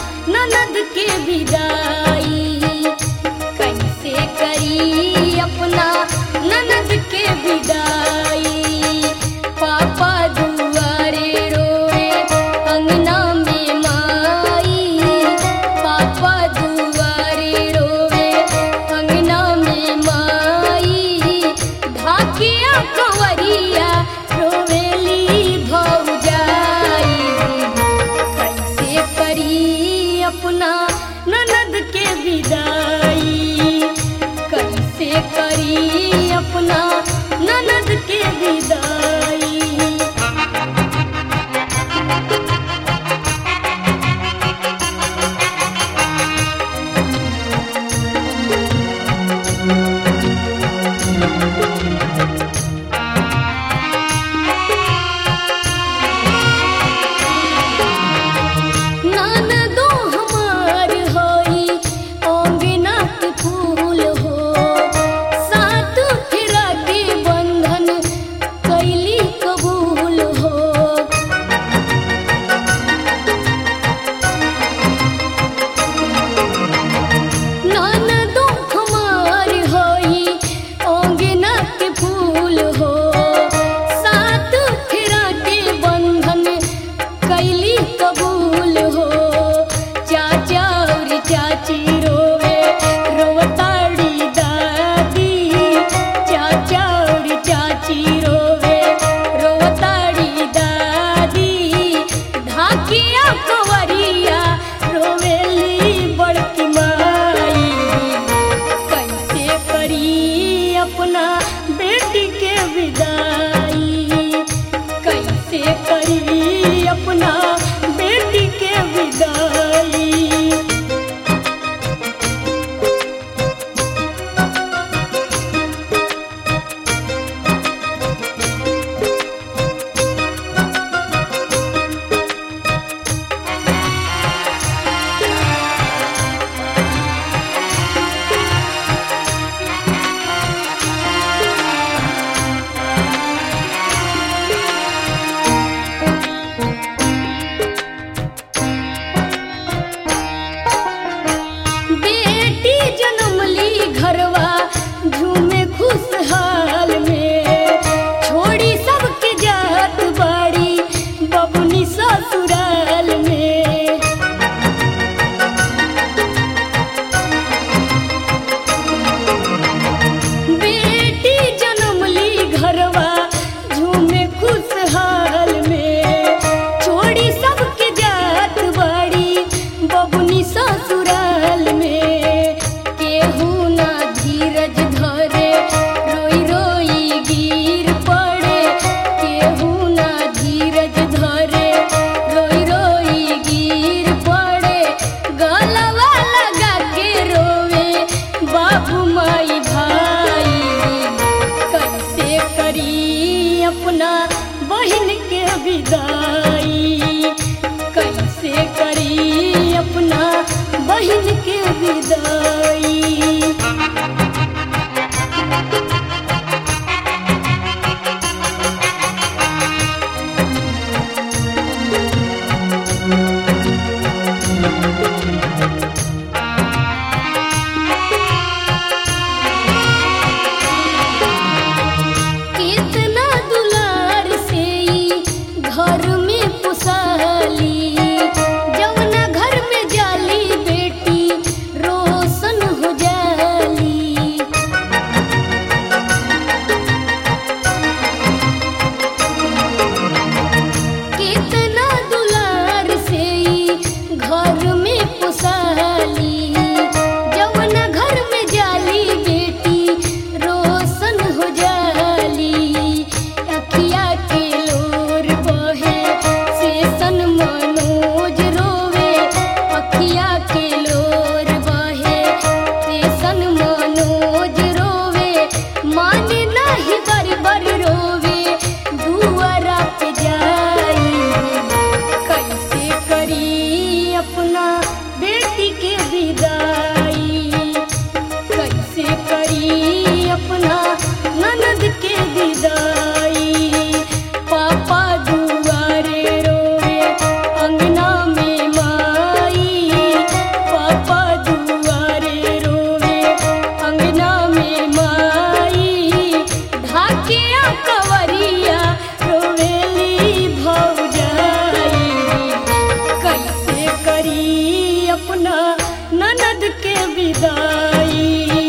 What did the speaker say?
ननद के विदाई कैसे करी अपना ननद के विदाई पापा दुआरे रोए अंगना में माई पापा दुआरे रोए अंगना में माई ढाकिया कंवरिया रोवेली भौजाई कैसे करी अपना ननद के विदाई कैसे करी अपना ननद के विदाई ननदो हमार होई अंगना के फूल हो सात फेरा के बंधन कैली कबूल हो ननदो हमार होई अंगना के फूल हो सात फेरा के बंधन कैली कबूल हो चाचा और चाची रोवे रोवताड़ी दादी चाचा और चाची रोवे रोवताड़ी दादी ढाकिया कंवरिया रोवेली बड़की माई कैसे करी अपना बेटी के विदाई कैसे करी अपना बेटी के विदाई बेटी जन्म ली घरवा झूमे खुशहाल में छोड़ी सबके जात बाड़ी बबुनी ससुराल में बेटी जन्म ली घरवा झूमे खुशहाल में छोड़ी सबके जात बाड़ी बबुनी ससुराल में केहू ना धीरज धरे रोई रोई गिर पड़े केहू ना धीरज धरे रोई रोई गिर पड़े गलवा लगा के रोवे बाबू माई भाई कैसे करी अपना बहन के विदाई कैसे करी अपना बहन के विदाई कितना दुलार से ई घर में पुसाली जवना घर में जाली बेटी रोशन हो जाली कितना दुलार से ई घर में पुसाली जवना घर में जाली बेटी रोशन हो जाली अखिया के लोर बहे शेषन मनोज रोवे अखिया के लोर बहे शेषन मनोज रोवे माने नहीं बर बर रोवे दुआरा पे जाई कैसे करी अपना बेटी के विदाई कैसे करी अपना ननद के विदाई पापा दुआरे रोवे अंगना में माई अपना ननद के विदाई